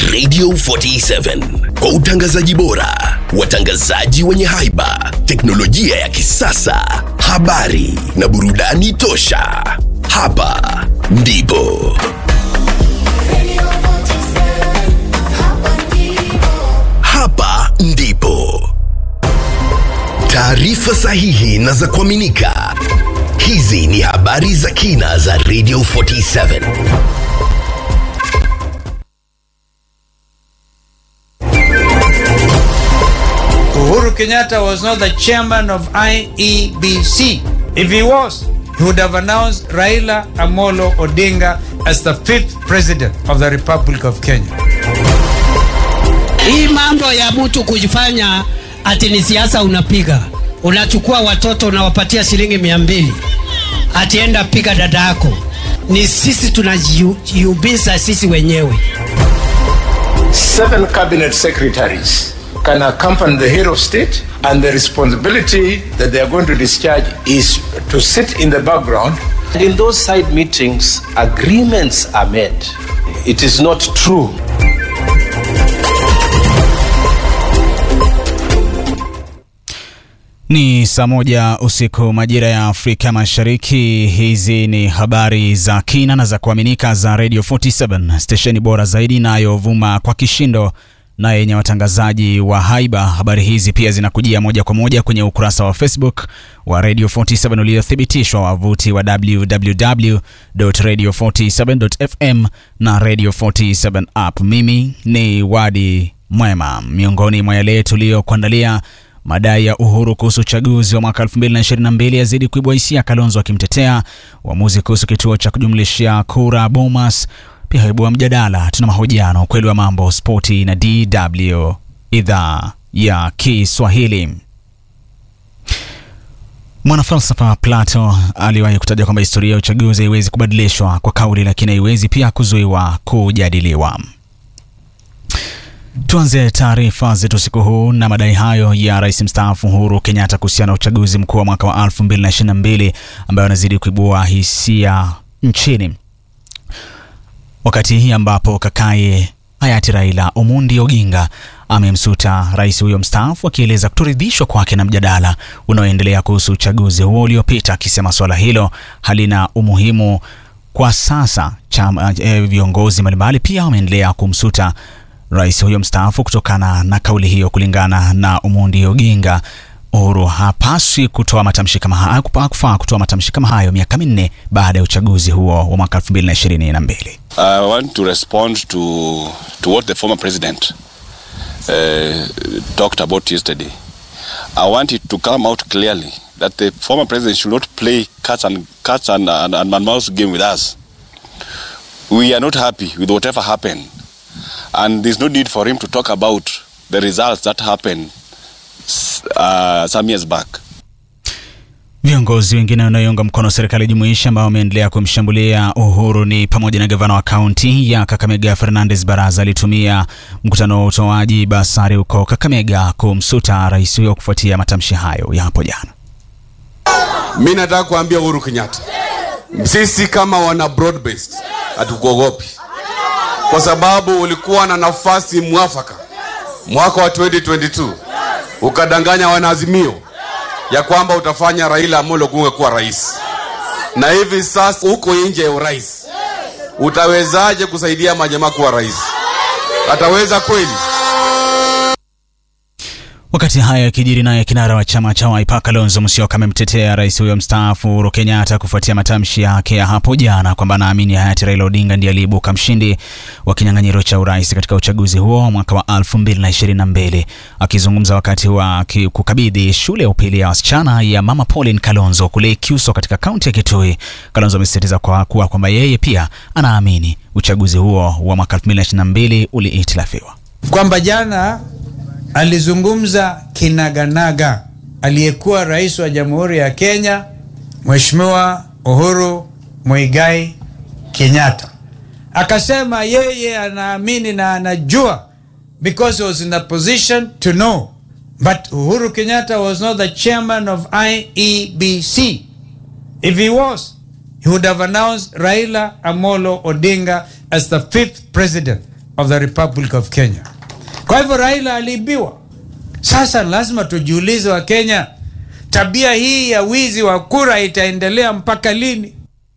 Radio 47 kwa utangazaji bora, watangazaji wenye haiba, teknolojia ya kisasa, habari na burudani tosha. Hapa ndipo hapa ndipo taarifa sahihi na za kuaminika. Hizi ni habari za kina za Radio 47. Uhuru Kenyatta was not the chairman of IEBC. If he was, he would have announced Raila Amolo Odinga as the fifth president of the Republic of Kenya. Hii mambo ya mtu kujifanya ati ni siasa unapiga, unachukua watoto unawapatia shilingi mia mbili ati enda piga dada yako, ni sisi tunajiubiza sisi wenyewe. seven cabinet secretaries can accompany the head of state, and the responsibility that they are going to discharge is to sit in the background. In those side meetings, agreements are made. It is not true. Ni saa moja usiku majira ya Afrika Mashariki. Hizi ni habari za kina na za kuaminika za Radio 47 stesheni bora zaidi inayovuma kwa kishindo na yenye watangazaji wa haiba. Habari hizi pia zinakujia moja kwa moja kwenye ukurasa wa Facebook wa Radio 47 uliothibitishwa, wavuti wa www.radio47.fm na Radio 47 app. Mimi ni Wadi Mwema. Miongoni mwa yale tuliyokuandalia Madai ya Uhuru kuhusu uchaguzi wa mwaka 2022 yazidi kuibua hisia, Kalonzo akimtetea. Uamuzi kuhusu kituo cha kujumlishia kura Bomas pia haibua mjadala. Tuna mahojiano, ukweli wa mambo, spoti na DW idhaa ya Kiswahili. Mwanafalsafa Plato aliwahi kutaja kwamba historia ya uchaguzi haiwezi kubadilishwa kwa kauli, lakini haiwezi pia kuzuiwa kujadiliwa. Tuanze taarifa zetu siku huu na madai hayo ya rais mstaafu Uhuru Kenyatta kuhusiana na uchaguzi mkuu wa mwaka wa 2022 ambayo anazidi kuibua hisia nchini, wakati hii ambapo kakaye hayati Raila Omondi Oginga amemsuta rais huyo mstaafu akieleza kutoridhishwa kwake na mjadala unaoendelea kuhusu uchaguzi huo uliopita, akisema suala hilo halina umuhimu kwa sasa. Chama, eh, viongozi mbalimbali pia wameendelea kumsuta rais huyo mstaafu kutokana na kauli hiyo. Kulingana na Omondi Oginga, Uhuru hapaswi kutoa matamshi kama hayo, hakufaa kutoa matamshi kama hayo miaka minne baada ya uchaguzi huo wa mwaka 2022. I want to respond to to what the former president uh, talked about yesterday. I want it to come out clearly that the former president should not play cats and cats and, and, and mouse game with us. We are not happy with whatever happened, and there's no need for him to talk about the results that happened uh, some years back. Viongozi wengine wanaoiunga mkono serikali jumuishi ambao wameendelea kumshambulia Uhuru ni pamoja na gavana wa kaunti ya Kakamega Fernandes Baraza alitumia mkutano wa utoaji basari huko Kakamega kumsuta rais huyo kufuatia matamshi hayo ya hapo jana. Mi nataka kuambia Uhuru Kenyatta, sisi kama wana broad based hatukuogopi, kwa sababu ulikuwa na nafasi mwafaka mwaka wa 2022 ukadanganya wanaazimio ya kwamba utafanya Raila Amolo Odinga kuwa rais, na hivi sasa uko nje ya urais. Utawezaje kusaidia majamaa kuwa rais? Ataweza kweli? Wakati haya yakijiri, naye kinara wa chama cha Wiper Kalonzo Musyoka amemtetea rais huyo mstaafu Uhuru Kenyatta kufuatia matamshi yake ya hapo jana kwamba anaamini hayati Raila Odinga ndiye aliyeibuka mshindi wa kinyang'anyiro cha urais katika uchaguzi huo wa mwaka wa 2022. Akizungumza wakati wa kukabidhi shule ya upili ya wasichana ya Mama Pauline Kalonzo kule Kyuso katika kaunti ya Kitui, Kalonzo amesisitiza kwa kuwa kwamba yeye pia anaamini uchaguzi huo wa mwaka 2022 ulihitilafiwa, kwamba jana alizungumza kinaganaga aliyekuwa rais wa Jamhuri ya Kenya Mheshimiwa Uhuru Muigai Kenyatta, akasema yeye anaamini na anajua because he was in a position to know but Uhuru Kenyatta was not the chairman of IEBC. If he was, he would have announced Raila Amolo Odinga as the fifth president of the Republic of Kenya. Kwa hivyo Raila aliibiwa. Sasa lazima tujiulize wa Kenya, tabia hii ya wizi wa kura itaendelea mpaka lini?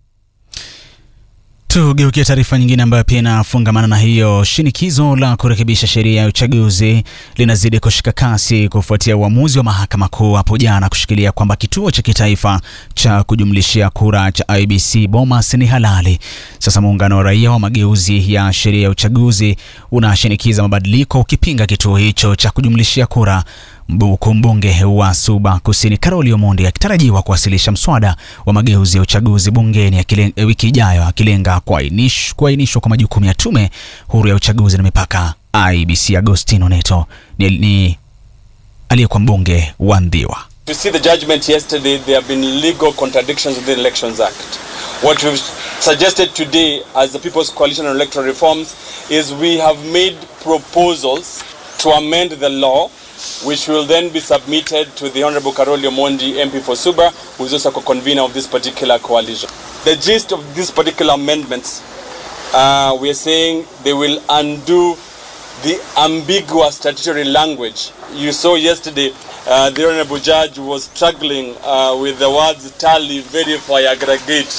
Tugeukia taarifa nyingine ambayo pia inafungamana na hiyo. Shinikizo la kurekebisha sheria ya uchaguzi linazidi kushika kasi kufuatia uamuzi wa mahakama kuu hapo jana kushikilia kwamba kituo cha kitaifa cha kujumlishia kura cha IBC Bomas ni halali. Sasa muungano wa raia wa mageuzi ya sheria ya uchaguzi unashinikiza mabadiliko ukipinga kituo hicho cha kujumlishia kura huku mbunge wa Suba Kusini Karoli Omondi akitarajiwa kuwasilisha mswada wa mageuzi ya uchaguzi bungeni akile- wiki ijayo akilenga kuainish- kuainishwa kwa majukumu ya tume huru ya uchaguzi na mipaka IBC. Agostino Neto ni, ni aliyekuwa mbunge wa Ndhiwa. To see the judgment yesterday, there have been legal contradictions with the Elections Act. What we've suggested today as the People's Coalition on Electoral Reforms is we have made proposals to amend the law, which will then be submitted to the Honorable Karoli Omondi, MP for Suba, who is also a convener of this particular coalition. The gist of these particular amendments, uh, we are saying they will undo the ambiguous statutory language. You saw yesterday uh, the Honorable Judge was struggling uh, with the words tally, verify, aggregate.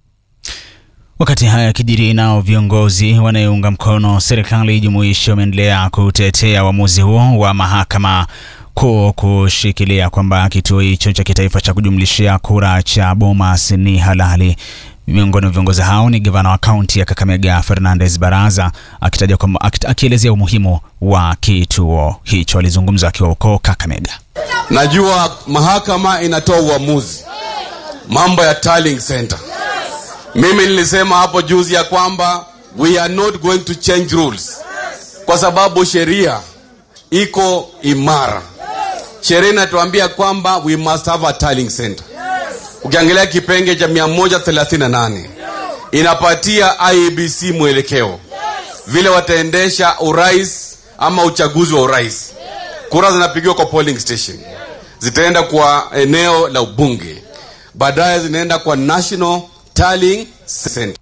Wakati haya yakijiri, nao viongozi wanayounga mkono serikali jumuishi wameendelea kutetea uamuzi huo wa mahakama kuu kushikilia kwamba kituo hicho cha kitaifa cha kujumlishia kura cha Bomas ni halali. Miongoni mwa viongozi hao ni gavana wa kaunti ya Kakamega Fernandez Baraza akitaja kwamba akita- akielezea umuhimu wa kituo hicho. Alizungumza akiwa huko Kakamega. Najua mahakama inatoa uamuzi mambo ya tallying center. Mimi nilisema hapo juzi ya kwamba we are not going to change rules kwa sababu sheria iko imara. Sheria inatuambia kwamba we must have a tallying center. Ukiangalia kipenge cha 138 inapatia IEBC mwelekeo vile wataendesha urais ama uchaguzi wa urais. Kura zinapigiwa kwa polling station, zitaenda kwa eneo la ubunge, baadaye zinaenda kwa national tallying center.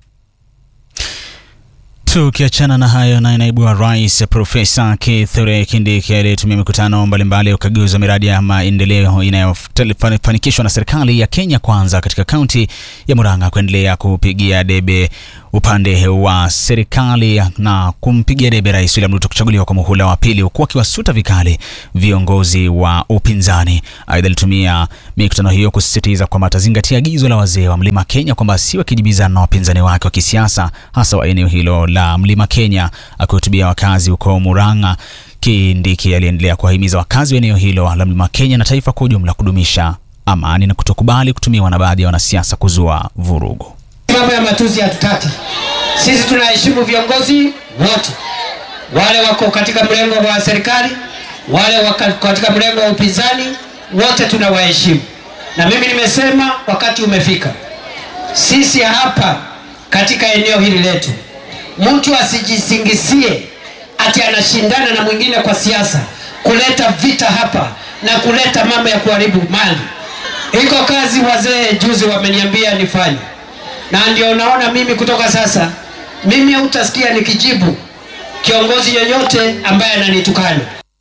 Tukiachana na hayo, naye naibu wa rais Profesa Kithure Kindiki aliyetumia mikutano mbalimbali ya ukaguzi wa miradi ya maendeleo inayofanikishwa na serikali ya Kenya Kwanza katika kaunti ya Murang'a kuendelea kupigia debe upande wa serikali na kumpigia debe Rais William Ruto kuchaguliwa kwa muhula wa pili, huku akiwasuta vikali viongozi wa upinzani. Aidha, alitumia mikutano hiyo kusisitiza kwamba atazingatia agizo la wazee wa Mlima Kenya kwamba asiwe akijibizana na wapinzani wake wa kisiasa hasa wa eneo hilo la Mlima Kenya. Akihutubia wakazi huko Murang'a, Kindiki aliendelea kuwahimiza wakazi wa eneo hilo la Mlima Kenya na taifa kwa ujumla kudumisha amani na kutokubali kutumiwa na baadhi ya wanasiasa kuzua vurugu. Mambo ya matusi hatutaki. Sisi tunaheshimu viongozi wote, wale wako katika mrengo wa serikali, wale wako katika mrengo wa upinzani, wote tunawaheshimu. Na mimi nimesema wakati umefika, sisi hapa katika eneo hili letu, mtu asijisingizie ati anashindana na mwingine kwa siasa, kuleta vita hapa na kuleta mambo ya kuharibu mali. Iko kazi wazee juzi wameniambia nifanye na ndio unaona mimi kutoka sasa, mimi hautasikia nikijibu kiongozi yoyote ambaye ananitukana.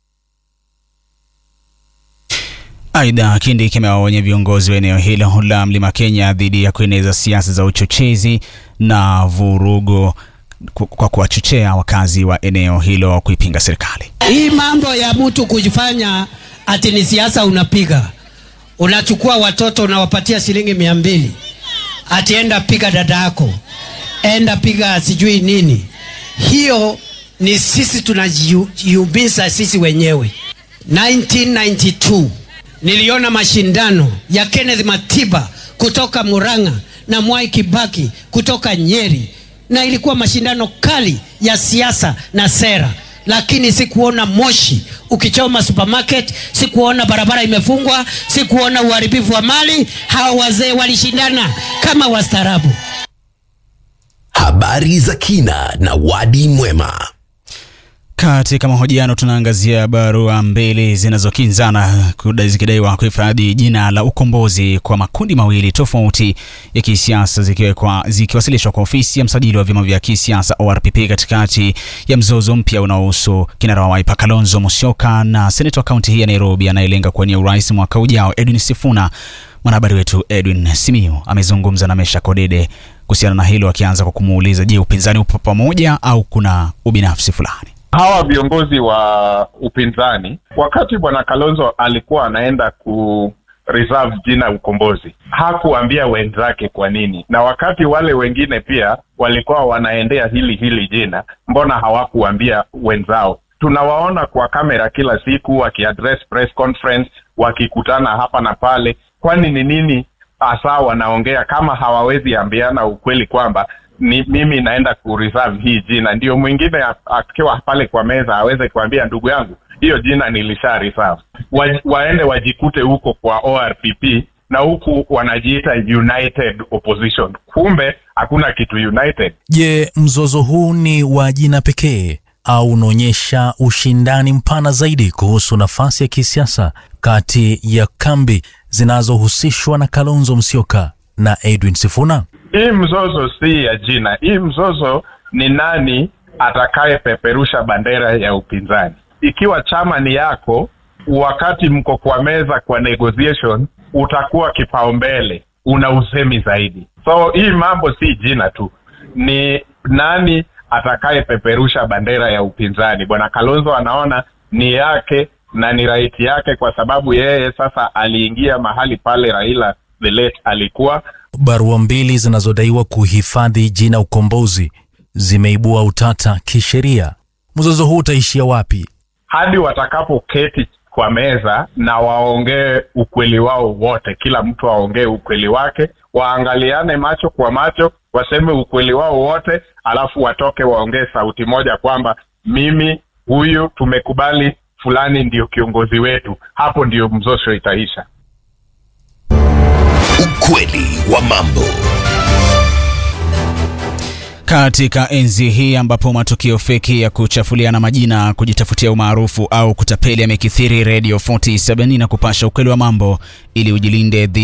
Aidha, Kindiki amewaonya viongozi wa eneo hilo la Mlima Kenya dhidi ya kueneza siasa za uchochezi na vurugu ku- kwa kuwachochea wakazi wa eneo hilo kuipinga serikali. Hii mambo ya mtu kujifanya ati ni siasa unapiga, unachukua watoto unawapatia shilingi mia mbili ati enda piga dada yako, enda piga sijui nini. Hiyo ni sisi tunajiumiza sisi wenyewe. 1992 niliona mashindano ya Kenneth Matiba kutoka Murang'a na Mwai Kibaki kutoka Nyeri, na ilikuwa mashindano kali ya siasa na sera, lakini sikuona moshi ukichoma supermarket, sikuona barabara imefungwa, sikuona uharibifu wa mali. Hawa wazee walishindana kama wastaarabu. Habari za kina na wadi mwema. Katika mahojiano tunaangazia barua mbili zinazokinzana kuda- zikidaiwa kuhifadhi jina la ukombozi kwa makundi mawili tofauti ya kisiasa zikiwekwa zikiwasilishwa kwa ofisi ya msajili wa vyama vya kisiasa ORPP katikati ya mzozo mpya unaohusu kinara wa Wiper Kalonzo Musyoka na seneta wa kaunti hii ya Nairobi anayelenga kuwania urais mwaka ujao Edwin Sifuna. Mwanahabari wetu Edwin Simiyu amezungumza na Mesha Kodede kuhusiana na hilo, akianza kwa kumuuliza, je, upinzani upo pamoja au kuna ubinafsi fulani? hawa viongozi wa upinzani wakati bwana kalonzo alikuwa anaenda ku reserve jina ukombozi hakuambia wenzake kwa nini na wakati wale wengine pia walikuwa wanaendea hili hili jina mbona hawakuambia wenzao tunawaona kwa kamera kila siku wakiaddress press conference wakikutana hapa na pale kwani ni nini hasa wanaongea kama hawawezi ambiana ukweli kwamba ni mimi naenda kureserve hii jina ndio mwingine a- akiwa pale kwa meza aweze kuambia ndugu yangu hiyo jina nilisha reserve wa, waende wajikute huko kwa orpp na huku wanajiita united opposition kumbe hakuna kitu united Je, mzozo huu ni wa jina pekee au unaonyesha ushindani mpana zaidi kuhusu nafasi ya kisiasa kati ya kambi zinazohusishwa na Kalonzo Musyoka na Edwin Sifuna? hii mzozo si ya jina hii mzozo ni nani atakayepeperusha bendera ya upinzani ikiwa chama ni yako wakati mko kwa meza kwa negotiation utakuwa kipaumbele una usemi zaidi so hii mambo si jina tu ni nani atakayepeperusha bendera ya upinzani bwana kalonzo anaona ni yake na ni raiti yake kwa sababu yeye sasa aliingia mahali pale raila the late alikuwa Barua mbili zinazodaiwa kuhifadhi jina ukombozi zimeibua utata kisheria. Mzozo huu utaishia wapi? hadi watakapoketi kwa meza na waongee ukweli wao wote kila mtu aongee ukweli wake waangaliane macho kwa macho waseme ukweli wao wote alafu watoke waongee sauti moja kwamba mimi huyu tumekubali fulani ndio kiongozi wetu hapo ndio mzozo itaisha Ukweli wa mambo. Katika enzi hii ambapo matukio feki ya kuchafuliana majina, kujitafutia umaarufu au kutapeli yamekithiri, Radio 47 na kupasha ukweli wa mambo ili ujilinde dhidi